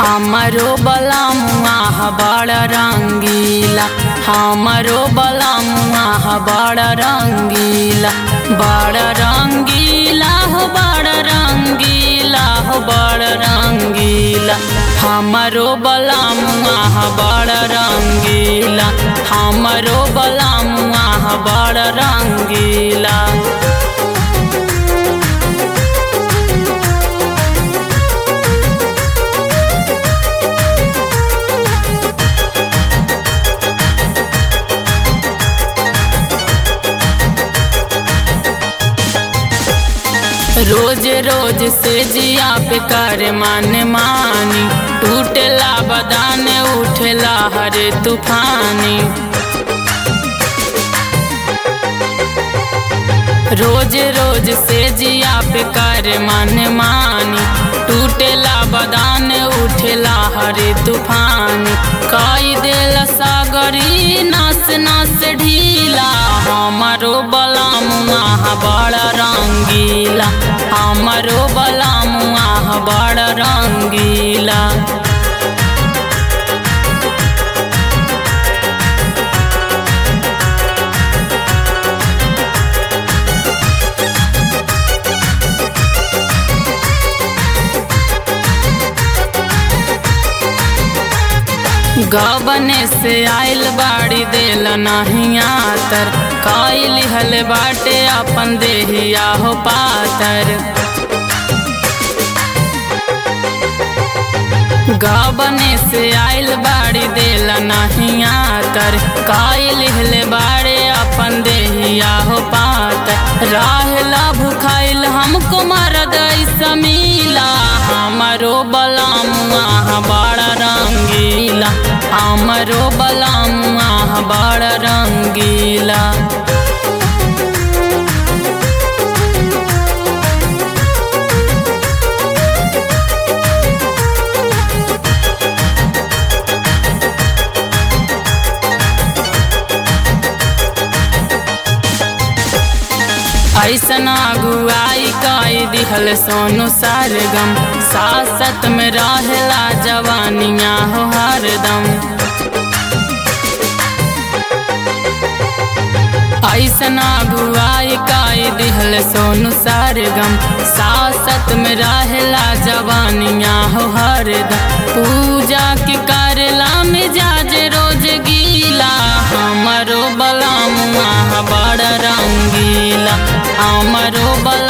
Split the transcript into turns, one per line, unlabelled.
हमरो बलमुआ बड़ रंगीला हमरो बलमुआ बड़ रंगीला बड़ रंगीला हो बड़ रंगीला हो बड़ रंगीला हमरो बलमुआ बड़ रंगीला हमरो बलमुआ बड़ रंगीला रोज रोज से जिया पे कर मान मानी टूटला बदान उठला हरे तूफानी रोज रोज से जिया पे कर मन मानी टूटला बदान उठला हरे तूफानी कई दिल सागरी नस नस ढीला हमारो बलामुआ बड़ रंगीला हमारो बलामुआ बड़ रंगीला गबने से आइल बाड़ी देल नहीं आतर कई लिहल बाटे अपन देहिया हो पातर गबने से आइल बाड़ी देल नहीं आतर कई लिहल बाड़े अपन देहिया हो पातर राहला भुखाइल हमको मरद समीला हमारो बलामुआ बड़ा रंगीला हमरो बलामुआ बड़ रंगीला ऐसन अगुआई कई दिहल सोनू सरगम सासत में रहेला जवानिया हो हरदम ऐसन अगुआई कई दिहल सोनू सरगम सासत में रहेला जवानिया हो हरदम पूजा के करला मिजाज रोज गीला हमरो बलामुआ बड़ रंगीला हमरो बल